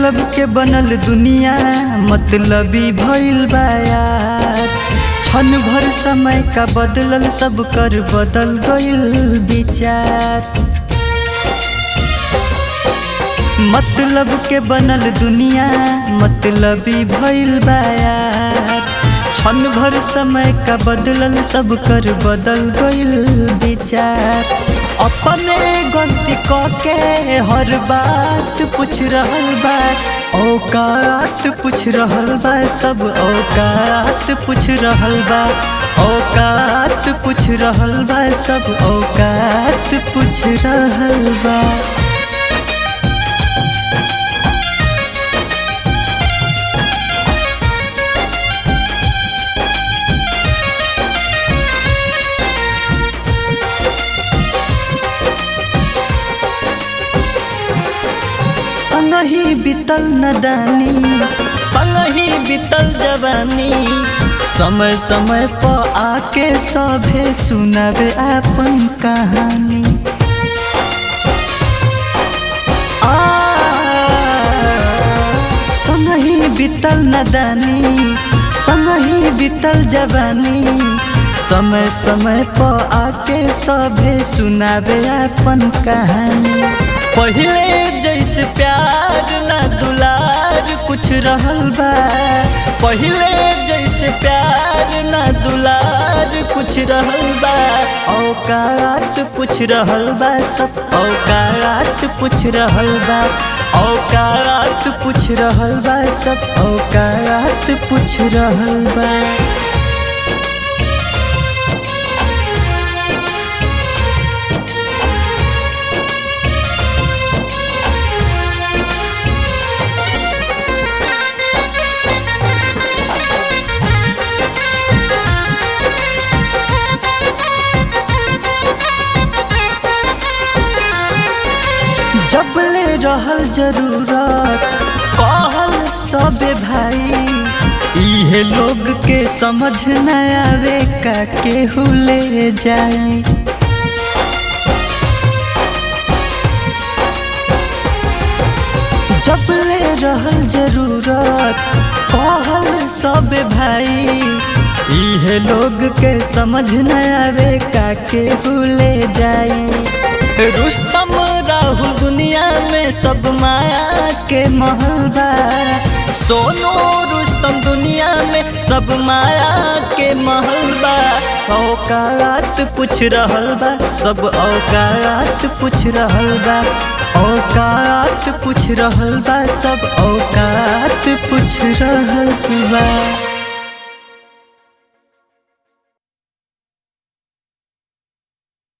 मतलब के बनल दुनिया मतलबी भइल बा यार क्षण भर समय का बदलल सब कर बदल गइल विचार मतलब के बनल दुनिया मतलबी भइल बा यार क्षण भर समय का बदलल सब कर बदल गइल विचार अपने गलती क के हर बात पूछ रहल बा औकात पूछ रहल बा सब औकात पूछ रहल बा औकात पूछ रहल बा सब औकात पूछ रहल बा संगही बीतल नदानी संगही बीतल जवानी समय समय पर आके सभे सुनावे अपन कहानी आ संगही बीतल नदानी संगही बीतल जवानी समय समय पर आके सभे सुनावे अपन कहानी पहले जैसे प्यार ना दुलार कुछ रहल बा पहले जैसे प्यार ना दुलार कुछ रहल बा औकात पूछ रहल बा सब औकात पूछ रहल बा औकात पूछ रहल बा सब औकात पूछ रहल बा जबले रहल जरूरत कहल सबे भाई इहे लोग के समझ न आवे का केहू ले जाई जबले रहल जरूरत कहल सबे भाई इहे लोग के समझ न आवे का केहू ले जाई रुस्तम राहुल दुनिया में सब माया के महल बा सोनो रुस्तम दुनिया में सब माया के महल बा औकात पूछ रहल बा सब औकात पूछ रहल बा औकात पूछ रहल बा सब औकात पूछ रहल बा